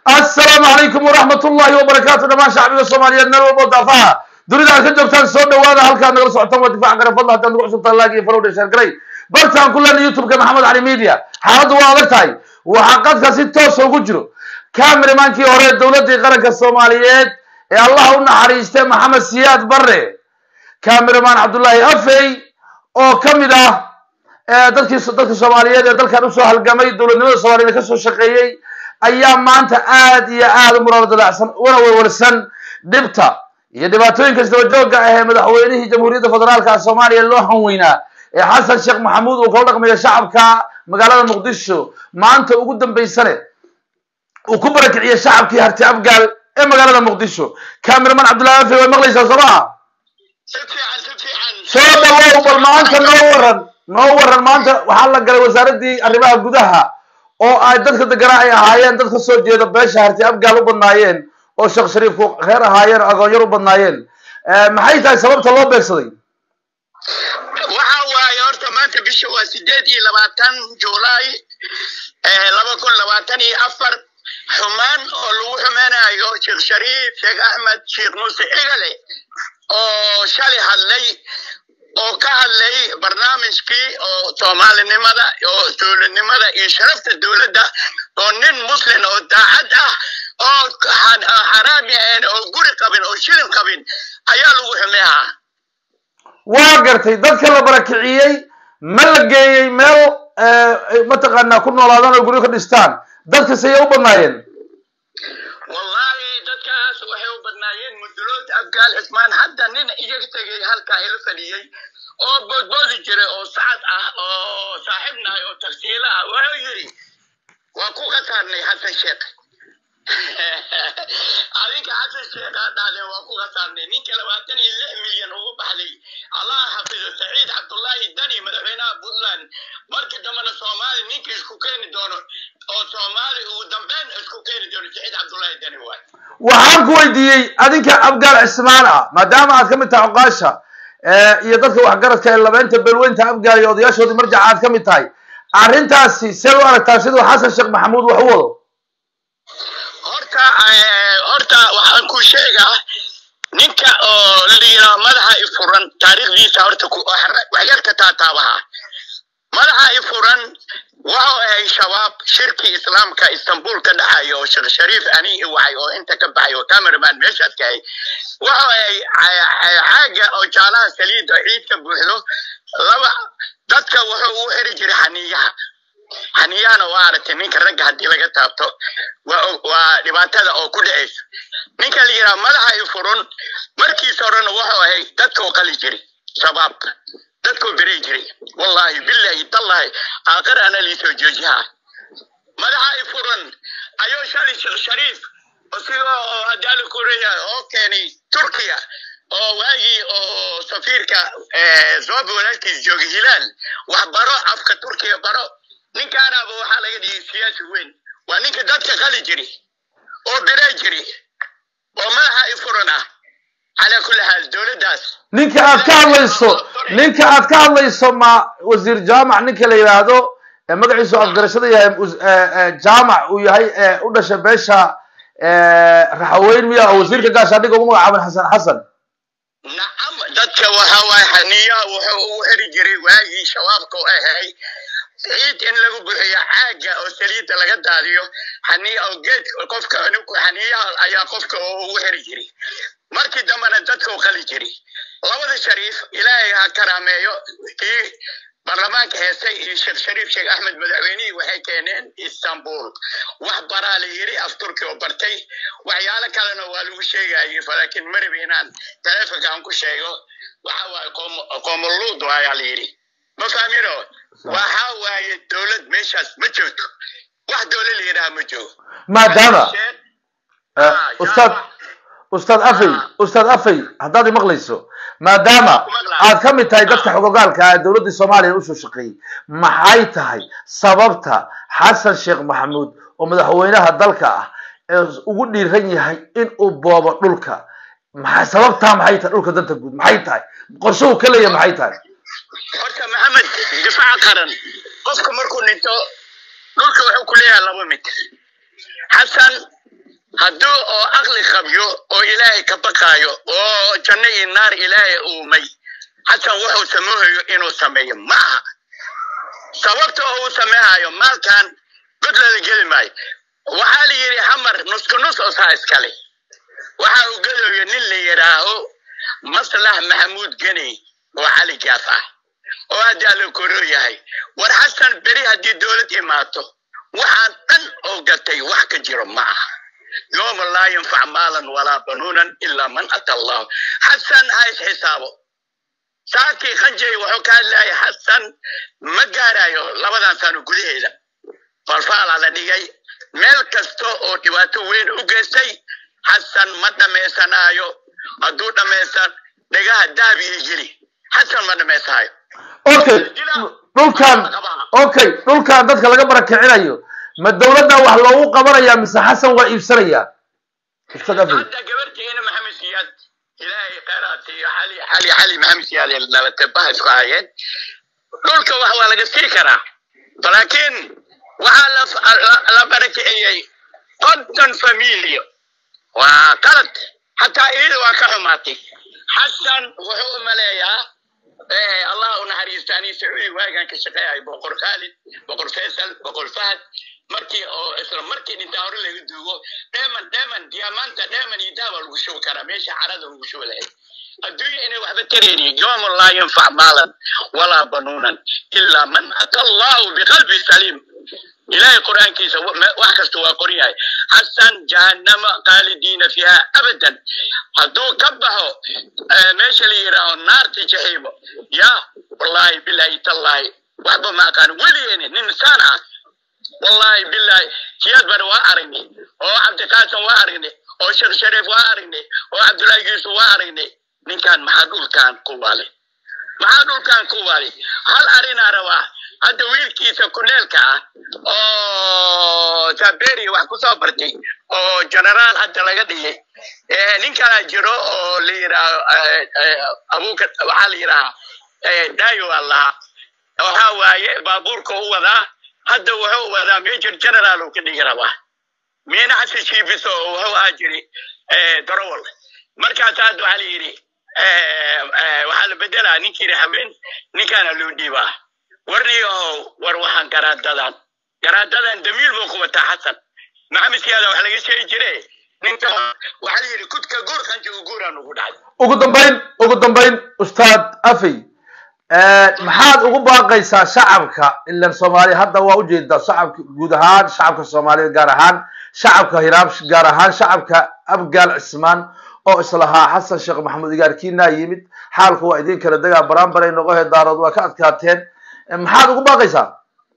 assalaamu calaykum waraxmat ullahi wabarakaatu dhamaan shacbiga soomaaliyeed meel walbo daafaha dunida aad ka joogtaan soo dhawaada halkaad nagala socotaan waa difaaca gare fadla haddaad nagu cusubtaan laag iyo farowdha sheergaray bartaan ku leenay youtube-ka maxamed cali media xaaladdu waa adag tahay waxaa qadka si toosa ugu jiro cameramaankii hore dowladdii qaranka soomaaliyeed ee allah u naxariistay maxamed siyaad barre cameraman cabdullaahi afey oo ka mid ah dadkii dadka soomaaliyeed ee dalkan usoo halgamay dowladnimada soomaliyeed ka soo shaqeeyey ayaa maanta aad iyo aad u muraalo dadaacsan una warwarsan dhibta iyo dhibaatooyinka isdabajooga ah ee madaxweynihii jamhuuriyadda federaalka soomaaliya loo hanweynaa ee xasan sheekh maxamuud uu kala dhaqmayo shacabka magaalada muqdisho maanta ugu dambaysane uu ku barakiciyey shacabkii harti afgaal ee magaalada muqdisho cameraman cabdullahi afe way maqlaysaa soo maha soo dhawow bal maanta noo waran noo waran maanta waxaa la galay wasaaradii arrimaha gudaha oo ay dadka deganaa ay ahaayeen dad ka soo jeeda beesha harti afgaal u badnaayeen oo sheekh shariifku reer ahaayeen o agoonyar u badnaayeen maxay tahay sababta loo beegsaday waxa waaye horta maanta bisha waa sideed iyo labaatan julaay laba kun labaatan iyo afar xumaan oo lagu xumeynayo sheekh shariif sheekh axmed sheekh muuse egale oo shalay hadlay oo ka hadlay barnaamijkii oo soomaalinimada oo dowladnimada iyo sharafta dowladda oo nin muslim oo daacad ah oo xaraami ahayn oo guri qabin oo shilin qabin ayaa lagu xumeehaa waa gartay dadka la barakiciyey ma la geeyey meel mataqaanaa ku noolaadaan oo guryo ka dhistaan dadkas ayay u badnaayeen wallahi dadkaas waxay u badnaayeen mudulood abgaal cismaan hadda nin iyaga tegay halkaa ila fadhiyey oo boodboodi jiray oo sacad ah oo saaxiibnahay oo tagsiilo ah wuxuu yidhi waa ku khasaarnay xasan sheekh adinka xasan sheekh aa dhahdeen waa ku khasaarnay ninka labaatan iyo lix milyan ugu baxday allah xafido saciid cabdullaahi dani madaxweynaha puntland markii dambena soomaali ninka isku keeni doono oo soomaali ugu dambeyn isku keeni doono saciid cabdullaahi dani waay waxaan ku weydiiyey adinka abgaal cismaan ah maadaama aad ka mid tahay oqaasha iyo dadka waxgaradka ee labeynta belweynta abgaal iyo odayaashoodii marjaca aad ka mid tahay arrintaasi seed u aragtaa siduu xasan sheekh maxamuud wax u wado horta horta waxaan ku sheegaa ninka oo la yidhaha madaxa i furan taariikhdiisa horta waxyarka taataabaha madaxa i furan wuxuu ahay shabaab shirkii islaamka istanbul ka dhaxayo oo sheekh shariif ani i wacay oo inta ka baxay oo cameraman meeshaas ka hay wuxuu ahay caaga oo jaalaha saliida ciid ka buuxdo laba dadka wuxuu u xiri jiray xaniyaha xaniyahana waa aragtay ninka ragga haddii laga taabto waa dhibaatada oo ku dhacaysa ninka la yidhaha madaxa i furun markiisa horena wuxuu ahay dadkoo qali jiri shabaabka dadkoo beray jiri wallahi billahi tallahi aakhir ana liisoo joojiha madaxa i furan ayuu shalay sheekh shariif isigoo oo hadaali kureya oo keenay turkiya oo waagii oo safiirka zoba walaalkiis joogay hilaal wax baro afka turkiya baro ninkaanaaba waxaa laga dhigay siyaasi weyn waa ninka dadka qali jiri oo biray jiri oo madaxa i furan ah calaa kulli xaal dowladdaas ninka aad ka hadlayso ninka aad ka hadlayso ma wasiir jaamac ninka la yidhaahdo magaciisu afgarashada yahay jaamac uu yahay u dhashay beesha raxaweyn miya oo wasiirka gaashaandhiga ugu magacaaban xasan xasan nacam dadka waxa waaye xaniyaha wuxuu ugu xiri jiray waagii shabaabka u ahay ciid in lagu buxiyo caaga oo saliidda laga daadiyo xaniya oo geed qofka xaniyaha ayaa qofka ugu xiri jiray markii dambena dadka u qali jiray labada shariif ilaahay ha karaameeyo kii baarlamaanka heestay iyo sheekh shariif sheekh axmed madaxweynihii waxay keeneen istanbul wax baraa la yiri af turki oo bartay waxyaalo kalena waa lagu sheegayay laakiin mariba inaan taleefonka aan ku sheego waxa waaye qoomoluud ayaa la yidhi ma fahmino waxa waaye dowlad meeshaas ma joogto wax dowlad la yidhaha ma joogo maadaama ustaad ustaad afey ustaad afey haddaad imaqlayso maadaama aad ka mid tahay dadka xogogaalka ee dowladdii soomaaliya usoo shaqeeyey maxay tahay sababta xasan sheekh maxamuud oo madaxweynaha dalka ah ee ugu dhiiran yahay in uu boobo dhulka maxay sababtaa maxay tahay dhulka danta guud maxay tahay qorshe uu ka leeyahay maxay tahay horta maxamed difaaca qaran qofka markuu dhinto dhulka wuxuu ku leeyahay laba mid xasan hadduu oo aqli qabyo oo ilaahay ka baqaayo oo janno iyo naar ilaahay uumay xasan wuxuu sameehayo inuu sameeyo ma aha sababta oo uu sameehayo maalkan godlada geli maayo waxaa la yidhi xamar nusku nus oo saa iskale waxa uu gelayo nin la yidhaaho maslax maxamuud geney oo cali jaaf ah oo haddaa la koro yahay war xasan beri haddii dowlad imaato waxaan dhan oo gatay wax ka jiro ma aha yooma laa yanfac maalan walaa banuunan ilaa man ata allahu xasan ha is xisaabo saakii khanjay wuxuu ka hadlayay xasan ma gaarayo labadan sano gudaheeda falfaalaa la dhigay meel kasta oo dhibaato weyn u geystay xasan ma dhammaysanaayo hadduu dhammaysan dhegaha dahab iyo geli xasan ma dhammaysanayo okay dhulkan okay dhulkan dadka laga barakicinayo ma dawladda wax loogu qabanaya mise xasan waa iibsanaya ustad afey hadda gabartiina maxamed siyaad ilaahay khayraad iyo xali xali xali maxamed siyaad ee nabadtabaha isku hayeen dhulka wax waa laga sii karaa laakiin waxaa la la- la barakiciyey konton familiyo waa qalad xataa iyada waa ka xumaatay xasan wuxuu u maleeyaa eh, allah u naxariisto ani sacuudi waagaan ka shaqeeyahay boqor khaalid boqor faysal boqor fahad markii oo isla markii dhintaa hore laga duugo dheeman dheeman diyaamaanta dheeman iyo daaba lagu shubi karaa meesha carada lagu shubi lahayd adduunya inay waxba tarayni yowma laa yanfac maalan walaa banuunan ilaa man ata allahu biqalbi saliim ilaahay qur'aankiisa wa- me- wax kasta waa qoran yahay xasan jahannama qaalidiina fiiha abadan hadduu ka baxo eh, meesha la yidhaaho naarta jaxiimo ya wallaahi bilaahi tallaahi waxba ma aqaan weligeeni nin saan ah wallaahi bilaahi siyaad bare waa aragnay oo cabdiqaasim waa aragnay oo sheekh shariif waa aragnay oo cabdullaahi yuusuf waa aragnay ninkan maxaa dhulkan ku waalay maxaa dhulkan ku waalay hal arinaa rabaa hadda wiilkiisa kuneelka ah oo saberi wax kusoo bartay oo generaal hadda laga dhigay Eh, nin kalaa jiro oo la yidhaaho eh, eh, abuuka waxaa la yidhahaa eh, dayo waa lahaa waxaa waaye baabuurka u wadaa hadda wuxuu wadaa major general uu ka dhigi rabaa miina xasan shiibiso oo wuxuu ahaa jiri eh, darowal markaas hadda waxaa la yidhi eh, eh, waxaa la bedelaa ninkii haween ninkaana loo dhiibaa warniyahow war waxaan garaadadan garaadadan damiil buu ku wataa xasan maxamed siyaada wax laga sheegi jire ninka waxaa la yidhi kudka guur qanjiga guuraan ugu dhacay ugu dambayn ugu dambayn ustaad afey maxaad ugu baaqaysaa shacabka ilan soomaaliya hadda waa ujeedaa shacabka guud ahaan shacabka soomaaliyeed gaar ahaan shacabka hiraab gaar ahaan shacabka abgaal cismaan oo islahaa xasan sheekh maxamuud igaarkiinaa yimid xaalku waa idin kala degaa baraanbaray noqohe daarood waa ka adkaateen maxaad ugu baaqaysaa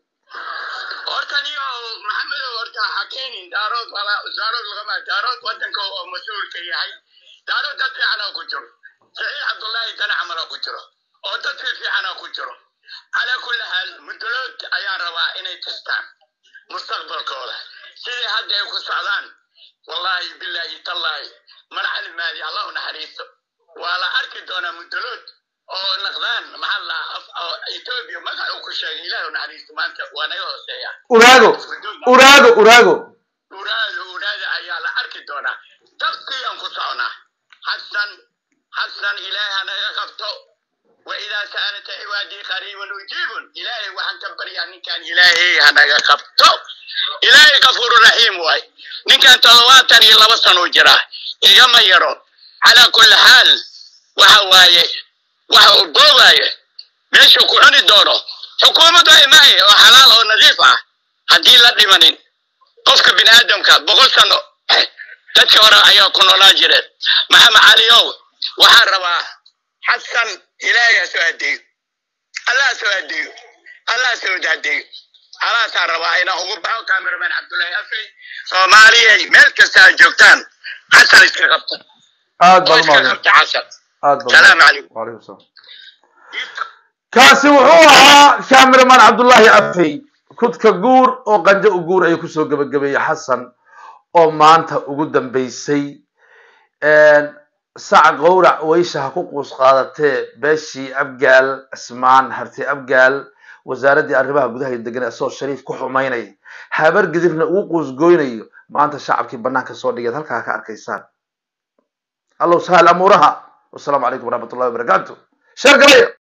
horta niyo maxamedow horta ha keenin daarood wala daarood lagama daarood wadanka oo mas-uulka yahay daarood dad fiicanaa ku jiro saxiix cabdullaahi dana camalaa ku jiro oo dad fi fiicanaa ku jiro calaa kulli xaal mudulood ayaan rabaa inay tastaan mustaqbalkooda sidii hadda ay ku socdaan wallaahi bilaahi tallaahi mar calimaadi allah u naxariisto waa la arki doonaa mudulood oo naqdaan maxaa la oo etoobiya magac uu ku sheegay ilaah u naxariisto maanta waa naga hooseeya uraago uraago uraago uraada uraada ayaa la arki doonaa tabkiyaan ku soconaa xasan xasan ilaahay hanaga qabto waidaa sa'alata cibaadii qariibun ujiibun ilaahay waxaan ka baryaa ninkan ilaahay hanaga qabto ilaahay kafuuru raxiim waay ninkan toddobaatan iyo laba sano jira igama yaro calaa kulli xaal waxa waaye waxa uu boogaayo meeshuu ku cuni doono xukuumaddu ay mahay oo xalaal oo nadiif ah haddii la dhimanin qofka bini aadamka boqol sano dadka hore ayaa ku noolaa jireen maxamed caliyow waxaan rabaa xasan ilaahay ha soo adeeyo allah ha soo adeeyo allah ha soo adeeyo alaasaan rabaa inaan ugu baxo cameraman cabdullaahi afey soomaaliyay meel kasta aad joogtaan xasan iska qabta aad oo baad iska umahadsan qabta xasan aad baad salaamu calaykum وعليكم السلام kaasi wuxuu ahaa cameraman cabdullaahi afey kudka guur oo qanjo u guur ayuu kusoo gebagabeeyey xasan oo maanta ugu dambeysay sac qowrac weysha ha ku quus qaadatee beeshii abgaal cismaan harti abgaal wasaaraddii arrimaha gudaha iyo degan asoo shariif ku xumaynaya habar gidirna ugu quus goynayo maanta shacabkii banaanka soo dhigeed halkaa ka arkaysaan allow sahal amuuraha wasalaamu calaykum waraxmat ullahi wabarakaatu sheer galaya